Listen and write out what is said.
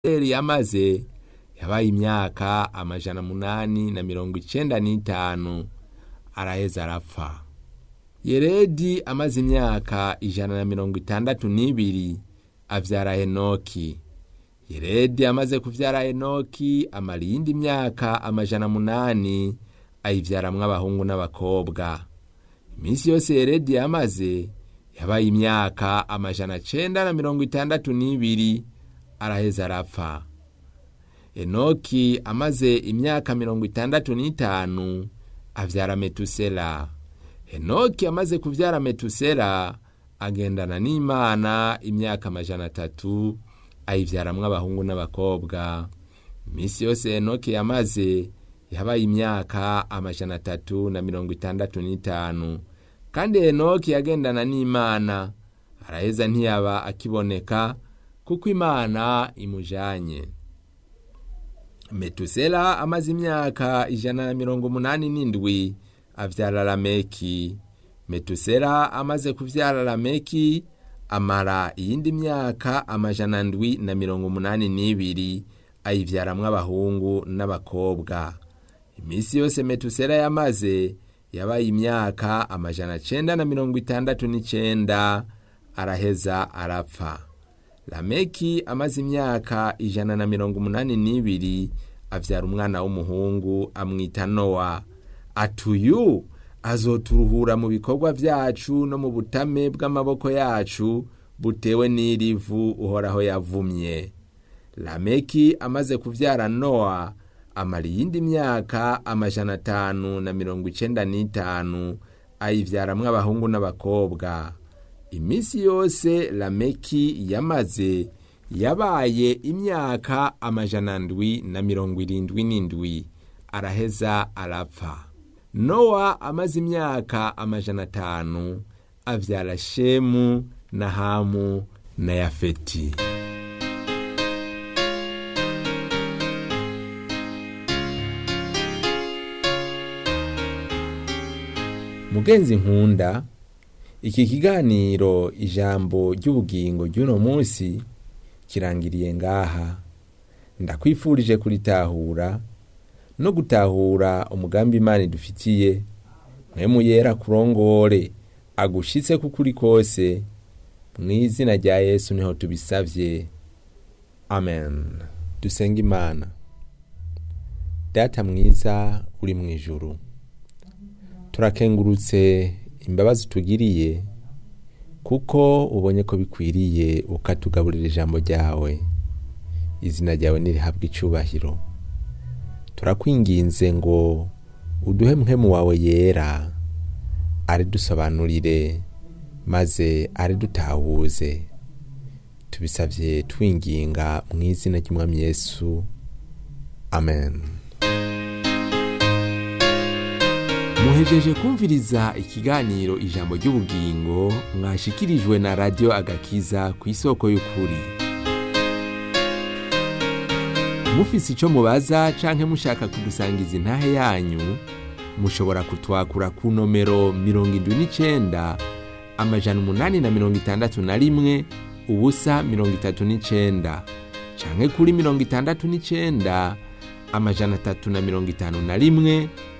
metuseli yamaze yabaye imyaka amajana munani na mirongo icenda n'itanu araheza arapfa yeredi amaze imyaka ijana na mirongo itandatu n'ibiri avyara henoki yeredi amaze kuvyara henoki amara iyindi myaka amajana munani ayivyaramwo abahungu n'abakobwa iminsi yose yeredi yamaze yabaye imyaka amajana cenda na mirongo itandatu n'ibiri araheza arapfa enoki amaze imyaka mirongo itandatu n'itanu avyara metusela henoki amaze kuvyara metusela agendana n'imana imyaka amajana atatu ayivyaramwo abahungu n'abakobwa iminsi yose henoki yamaze yabaye imyaka amajana atatu na mirongo itandatu n'itanu kandi henoki yagendana n'imana araheza ntiyaba akiboneka kuko imana imujanye metusela amaze imyaka ijana na mirongo umunani n'indwi avyara lameki metusela amaze kuvyara lameki amara iyindi myaka amajana ndwi na mirongo umunani n'ibiri ayivyaramwo abahungu n'abakobwa iminsi yose metusela yamaze yabaye imyaka amajana cenda na mirongo itandatu n'icenda araheza arapfa lameki amaze imyaka ijana na mirongo umunani n'ibiri avyara umwana w'umuhungu amwita nowa atuyu azoturuhura mu bikorwa vyacu no mu butame bw'amaboko yacu butewe n'irivu uhoraho yavumye lameki amaze kuvyara nowa amara iyindi myaka amajana atanu na mirongo icenda n'itanu ayivyaramwo abahungu n'abakobwa iminsi yose lameki yamaze yabaye imyaka amajana ndwi na mirongo irindwi n'indwi araheza arapfa nowa amaze imyaka amajana atanu avyara shemu na hamu na yafeti mugenzi nkunda iki kiganiro ijambo ry'ubugingo ry'uno munsi kirangiriye ngaha ndakwifurije kuritahura no gutahura umugambi imana idufitiye mwemu yera kurongore agushitse kukuri kose mu izina rya yesu niho tubisavye amen dusenga imana data mwiza uri mu ijuru turakengurutse imbabazi tugiriye kuko ubonye ko bikwiriye ukatugaburira ijambo ryawe izina ryawe nirihabwa icubahiro turakwinginze ngo uduhe muhemu wawe yera aridusobanurire maze aridutahuze tubisabye twinginga mu izina ry'umwami yesu amen muhejeje kumviriza ikiganiro ijambo ry'ubugingo mwashikirijwe na radiyo agakiza ku isoko y'ukuri mufise icyo mubaza canke mushaka kudusangiza intahe yanyu mushobora kutwakura ku nomero mirongo indwi n'icenda amajana umunani na mirongo itandatu na rimwe ubusa mirongo itatu n'icenda canke kuri mirongo itandatu n'icenda amajana atatu na mirongo itanu na rimwe